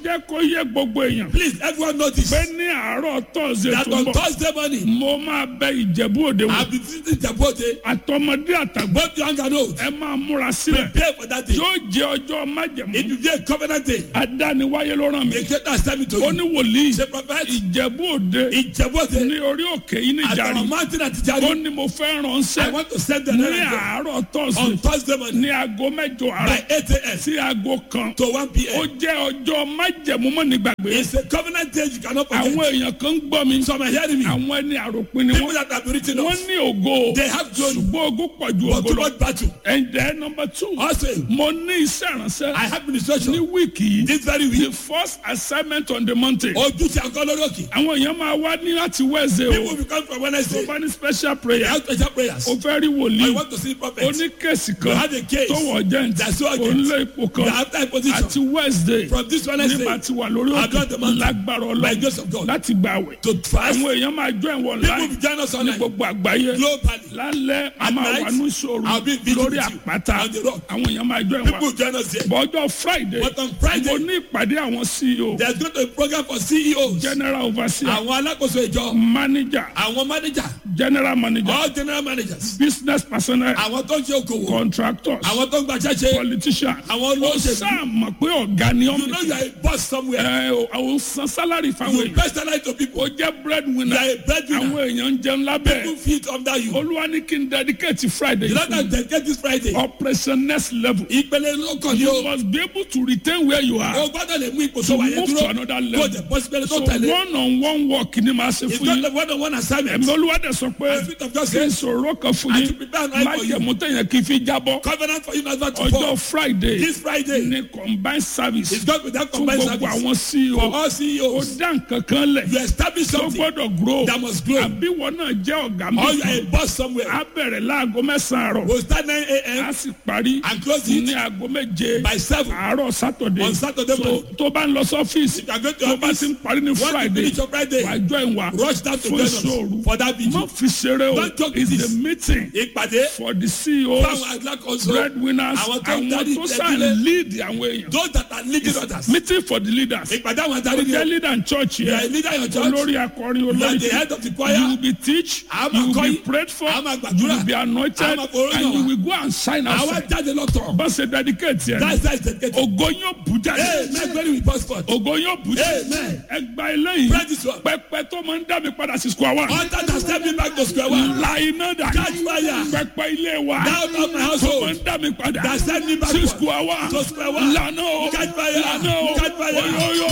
jẹ́ kó yẹ gbogbo èèyàn Please, everyone notice pé ní àárọ̀ tọ́sídẹ̀ẹ́ that tó ń on bọ̀ Thursday morning, mo máa bẹ ìjẹ̀bú òde wò I'll be visiting Jabote, àtọmọdé àtàgbà both young and old. ẹ máa múra sílẹ̀ Prepare for that day. yóò jẹ́ ọjọ́ májẹ̀mú It will be a covenant day. adániwáyé ló ràn mí The greater has me to ó you. ní wòlíì Say, prophet, ìjẹ̀bú òde in Jabote, ní orí òkè yìí ní at ìjàre our mountain at ó Ijari, ní mo fẹ́ I ránṣẹ́ want to send the ní letter àárọ̀ on tọ́sídẹ̀ẹ́ Thursday morning ní aago mẹ́jọ àárọ̀ by 8 a.m. sí aago kan to 1 ó p.m. jẹ́ ọjọ́ májẹ̀mú mọ́ nígbàgbé It's a covenant day you cannot àwọn forget. èèyàn kan ń gbọ́ mi Some are hearing me. àwọn ẹni àròpin ni People wọ́n that have been written wọ́n off, ní ògo they have glory, ṣùgbọ́n ògo pọ̀ ju but ògo too lọ much battle. and then number two Also, mo ní iṣẹ́ ìránṣẹ́ I have ní ministration wíìkì yìí this very the week. first assignment on the mountain Ojú ti àgọ́ lórí òkè. àwọn èèyàn máa wá ní láti wẹ́ẹ̀sẹ̀ People o will come from tó Wednesday. bá ní special They prayer have special prayers. o fẹ́ rí I wòlíì want to see prophets. oníkèsì You kan have a case tó wọ̀ jẹ́ǹtì that's so urgent. onílé ipò You kan have that position. àti wednesday From this nígbà Wednesday tí wà lórí I've got the òkè mountain. lágbára by ọlọ́run grace of God láti gbà wẹ̀ to fast. àwọn èèyàn máa jọ ìwọ̀n People láì will join us ní online gbogbo àgbáyé globally. lálẹ́ a At máa night, wà ní ìṣòro I'll be visiting lórí with you àpáta on the rock. àwọn èèyàn máa jọ People ìwọ̀n will join us there. bọ́jọ́ friday But on Friday, mo ní ìpàdé àwọn ceo there's going to be a program for CEOs. general overseer Àwọn alákòóso ìjọ. manager Àwọn manager. general manager All general managers. business personnel Àwọn tó ń ṣe okòwò. contractors Àwọn tó ń gbaṣẹ́ ṣe. politician Àwọn ó olóṣèlú. sáà mọ̀ pé ọ̀gá ni You ọ́n know you are a boss somewhere. ẹ o àwọn san salary fáwọn You èèyàn personalize to people. ó jẹ́ bread You winner are a breadwinner. àwọn èèyàn ń jẹun People lábẹ́ feed under you. olúwa ní kí n dedicate friday You know that they get this Friday. operation next level Ìpele lókàn ni you o. must be able to retain where you are O gbọ́dọ̀ lè mú ipò tó to wà yẹn move to dúró. another Kó level jẹ possibility so tó tẹ̀lé. one on one work ni màá ṣe It's fún not yín a one on one assignment. ẹ̀mí olúwa dẹ̀ sọ pé The Spirit of God kí n says, sọ̀rọ̀ kan fún I yín should prepare an eye má for jẹ́ you. mú tẹ̀yàn kí n fi jábọ́ Covenant for you never to ọjọ́ fall. friday This Friday ní combined service is God with that fún combined gbogbo service. àwọn ceo For all ó CEOs, dá nǹkan kan lẹ̀ you establish tó something gbọ́dọ̀ grow that must grow. àbí wọn náà jẹ́ ọ̀gá Or you are a mi boss somewhere. á bẹ̀rẹ̀ láago mẹ́sàn-án àárọ̀ We'll start 9 á a.m. sì parí and close ní it aago méje by 7. àárọ̀ sátọ̀dé On Saturday so morning. tó bá ń lọ sọ́fíìsì If you are going to tó bá office, ti ń parí ní want to friday finish your Friday, wàá join wa rush down to fún join ìṣòro us for that má video. fi ṣeré o Don't joke it's with the this. meeting Ìpàdé for the ceos fáwọn alákòóso. breadwinners Àwọn tó ń àwọn darí tó ìtẹ́bílẹ̀. sàn lead àwọn èèyàn Those that are leading others. meeting for the leaders Ìpàdé àwọn tó adarí jẹ́ ni leader in church You are a yẹn leader in your church. olórí akọrin You are olórí the head of the you choir. will be teach Àwọn you will be akọrin. prayed for Àwọn you àgbàdúrà. will be anointed Àwọn àfòróyàn and you wa. will go and sign Àwọn outside jáde lọ́tọ̀. bá ṣe dedicate yẹn That's that's the case. ògo yóò bù jáde Amen. Glory with passport. ògo yóò bù jáde Amen. ẹgbà eléyìí Pray this one. pẹpẹ tó máa ń dá mi padà sí square one Altar that step me back to square one. la iná dà Catch fire. pẹpẹ ilé wa Down of my tó máa household. ń dá mi padà That send me back sí to square one square one. lànà o Catch fire. lànà o Catch fire. oyoyo